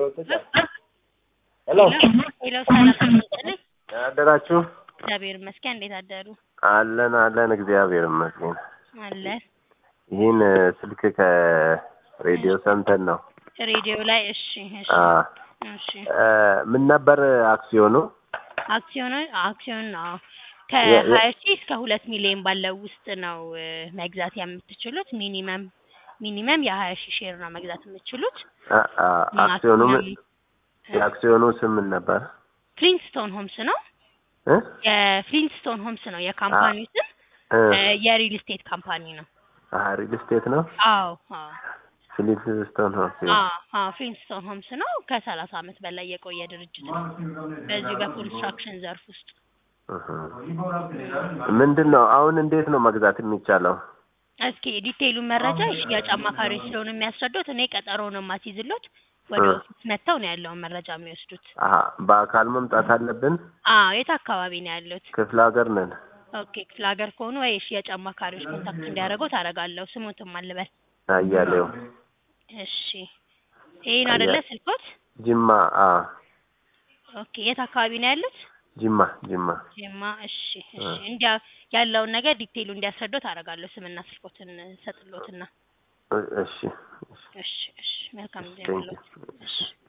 ሄሎ ሄሎ ሰላም ይስጥልኝ። አደራችሁ? እግዚአብሔር ይመስገን። እንዴት አደሩ? አለን አለን፣ እግዚአብሔር ይመስገን። አለ ይህን ስልክ ከሬዲዮ ሰምተን ነው። ሬዲዮ ላይ እሺ፣ እሺ፣ አ እሺ። ምን ነበር አክሲዮኑ? አክሲዮን አክሲዮን ነው የ- የ- ከሀያ ሺህ እስከ ሁለት ሚሊዮን ባለው ውስጥ ነው እ፣ መግዛት የምትችሉት። ሚኒመም ሚኒመም የሀያ ሺህ ሼር ነው መግዛት የምትችሉት። አ- አ- አክሲዮኑ ምን- ማክሲመም የአክሲዮኑ ስም ምን ነበር? ፍሊንትስቶን ሆምስ ነው። እ? የፍሊንትስቶን ሆምስ ነው የካምፓኒው ስም። እ፣ እ፣ የሪል ስቴት ካምፓኒ ነው። አ ሪል ስቴት ነው። አዎ አዎ ፍሊንትስቶን ሆምስ። አዎ አዎ ፍሊንትስቶን ሆምስ ነው። ከሰላሳ ዓመት በላይ የቆየ ድርጅት ነው በዚሁ በኮንስትራክሽን ዘርፍ ውስጥ። እህ። ምንድን ነው አሁን እንዴት ነው መግዛት የሚቻለው? እስኪ ዲቴይሉን መረጃ የሽያጭ አማካሪዎች ስለሆነ የሚያስረዱት እኔ ቀጠሮ ነው የማስይዝሎት። ወደ እ። ኦፊስ መጥተው ነው ያለውን መረጃ የሚወስዱት። አሀ በአካል መምጣት አለብን? አዎ የት አካባቢ ነው ያሉት? ክፍለ ሀገር ነን። ኦኬ ክፍለ ሀገር ከሆኑ ወይ የሽያጭ አማካሪዎች ኮንታክት እንዲያደርገው ታደርጋለሁ። ስሙትም አልበል። አያሌው እሺ ይሄን አይደለ አያ- ስልኮት? ጅማ። አ ኦኬ የት አካባቢ ነው ያሉት? ጅማ ጅማ። ጅማ። እሺ እሺ እንዲያ ያለውን ነገር ዲቴይሉ እንዲያስረዱት አደርጋለሁ። ስምና ስልኮትን ሰጥሎትና እ- እሺ እሺ እሺ እሺ መልካም ጊዜ ቴንክ ይሁንልዎት። ዩ። እሺ